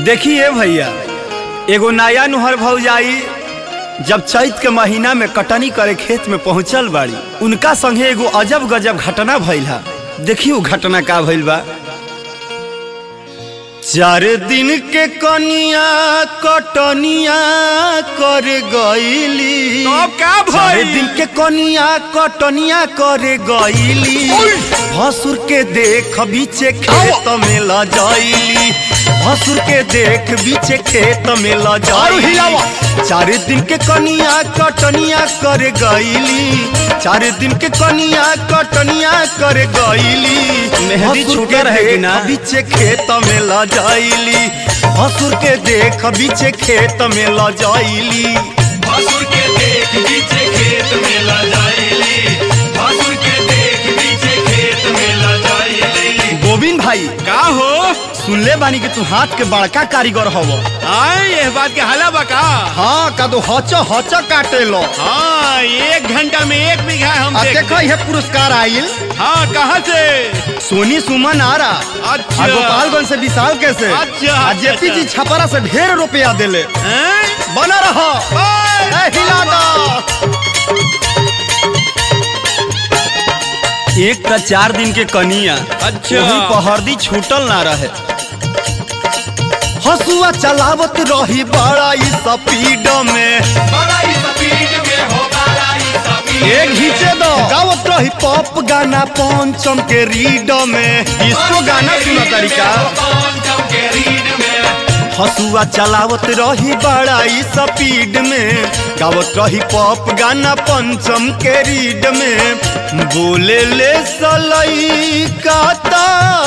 देखिए भैया एगो नया नुहर भौजाई जब चैत के महीना में कटनी करे खेत में पहुंचल बाड़ी उनका संगे एगो अजब गजब घटना भइल हा देखियो घटना का भइल बा चार दिन के कनिया कटनिया कर गईली तब का भइल? चार दिन के कनिया कटनिया कर गईली भसुर के देख बीचे खेत में ल जाईली भसुर के देख बीचे खेत में ल जाईली चार दिन के कनिया कटनिया कर गईली चार दिन के कनिया कटनिया कर गईली मेहंदी भसुर छूटा के रहेगी देख ना? बीचे खेत में ल जाईली भसुर के देख बीचे खेत में ल जाईली भसुर के देख बीचे खेत में ला जाइली भसुर के देख बीचे खेत में ला जाइली गोविंद भाई का हो सुनले बानी कि तू हाथ के बड़का कारीगर हव आए ये बात के हाला बका हाँ का तो हच हच काटे लो हाँ एक घंटा में एक बीघा हम आ देख देखो यह पुरस्कार आइल हाँ कहाँ से सोनी सुमन आ रहा अच्छा आ गोपालगंज से विशाल कैसे अच्छा, आ अच्छा, जेपी जी अच्छा। छपरा से ढेर रुपया देले हैं? बना रहा ओए! ए, हिला दो एक त चार दिन के कनिया अच्छा। वही पहरदी छूटल ना रहे हसुआ चलावत रही बड़ा ई स्पीड में बड़ाई स्पीड में हो बड़ाई स्पीड एक घीचे दो गावत रही पॉप गाना पंचम के रीड में इसको गाना सुना तरीका पंचम के रीड में हसुआ चलावत रही बड़ा ई स्पीड में गावत रही पॉप गाना पंचम के रीड में बोले ले सलई काता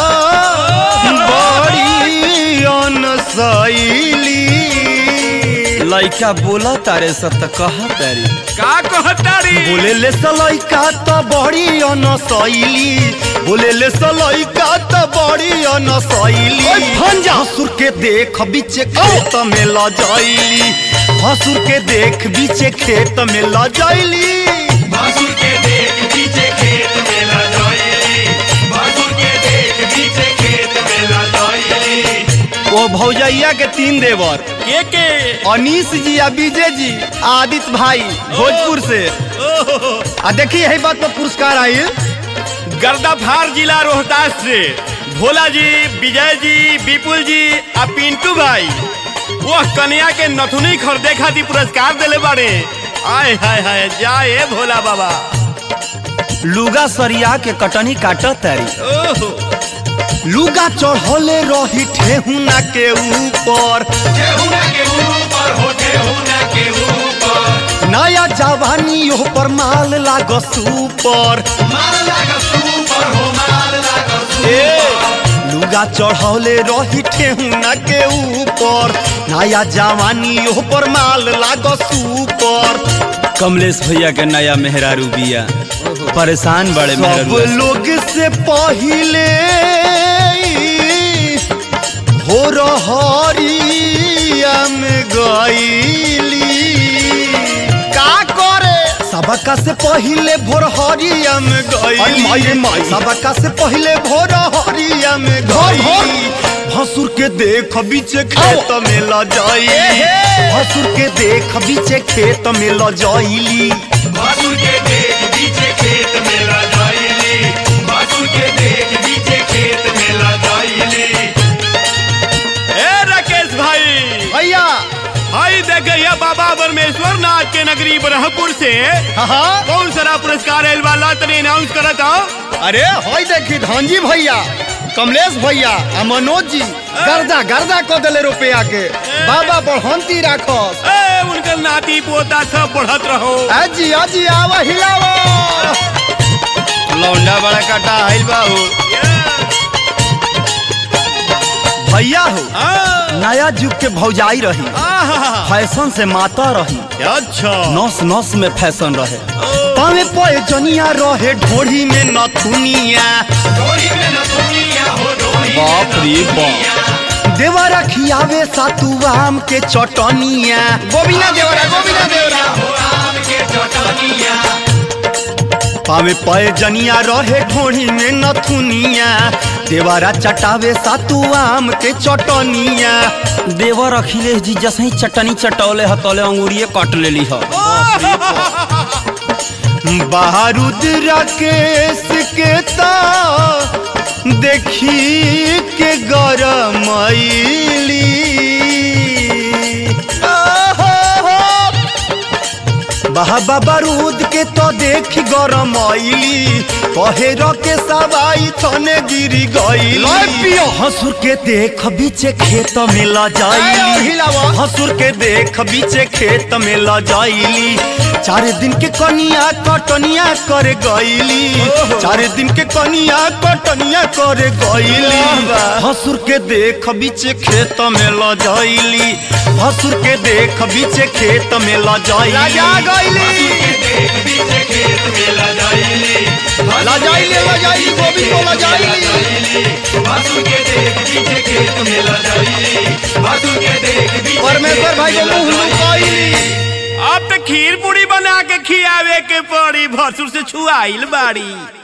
बड़ी अनसैली लइका बोला तारे सत कहा तारी का कहतारी बोले ले सलैका त बड़ी अनसैली बोले ले सलैका त बड़ी अनसैली हसुर के देख बीचे खेत में ल जाइली हसुर के देख बीचे खेत में ल जाइली भसुर के देख बीचे खेत में ला जाइली भसुर के देख बीचे खेत में ला जाइली ओ भौजैया के तीन देवर के के अनीस जी आ विजय जी आदित्य भाई भोजपुर से ओहो आ देखी यही बात पर पुरस्कार आइल गर्दाफार जिला रोहतास से भोला जी विजय जी विपुल जी आ पिंटू भाई वह कन्या के नथुनी खरीदे खातिर पुरस्कार दिले बाड़े आय हाय हाय जाए भोला बाबा लुगा सरिया के कटनी काटत तारी ओहो लुगा चढ़ले रही ठेहुना के ऊपर ठेहुना के ऊपर हो ठेहुना के ऊपर नया जवानी ओह पर माल लाग सुपर माल लागा सुपर हो माल लागा ए सुपर लुगा चढ़ले रही ठेहुना के ऊपर नया जवानी ओह पर माल लाग सुपर कमलेश भैया के नया मेहरारू बिया परेशान बड़े सब लोग से पहिले हो रहरिया में गईली का करे सबका से पहिले भोर हरिया में गईली सबका से पहिले भोर हरिया में गईली भसुर के देख बीचे खेत में ल जाई भसुर के देख बीचे खेत में ल जाईली भसुर के देख बीचे खेत में ला जाइली भसुर के देख बीचे खेत में ला जाइली ए राकेश भाई भैया भाई देखे ये बाबा परमेश्वर नाथ के नगरी ब्रह्मपुर से हाँ कौन सारा पुरस्कार आयल वाला तने अनाउंस करत हो अरे होई देखी धनजी भैया कमलेश भैया आ मनोज जी गर्दा गर्दा क देले रुपया के बाबा बढ़ंती राखस ए उनकर नाती पोता सब बढ़त रहो अजी अजी आवा हिलावा लौंडा बड़ा काटा आइल बा हो भैया हो हाँ। नया युग के भौजाई रही आहा। फैशन से माता रही अच्छा नस नस में फैशन रहे पावे पोए जनिया रहे ढोढ़ी में नथुनिया डोरी में न दुनिया हो डोरी में बाप न रे दुनिया। बाप देवरा खियावे सातु आम के चटनिया गोविना देवरा गोविना देवरा हो आम के चटनिया पावे पए जनिया रहे ढोढ़ी में नथुनिया देवारा चटावे सातु आम के चटनिया देवर अखिलेश जी जैसे ही चटनी चटौले हतौले अंगूरिये काट लेली ह बारूद राकेश के ता देखी के गरमैली बाबा बारूद के तो देखी गरमैली कहे के सवाई थने गिरी गई हसुर के देख बीचे खेत में ला जाइली हसुर के देख बीचे खेत में ला जाइली चार दिन के कनिया कटनिया कर गईली चार दिन के कनिया कटनिया कर गईली हसुर के देख बीचे खेत में ला जाइली हसुर के देख बीचे खेत में ला जाइली लजाइले लजाइली गोभी को लजाइली परमेश्वर भाई को मुंह लुकाइली अब तो खीर पूरी बना के खियावे के पड़ी भसुर से छुआइल बाड़ी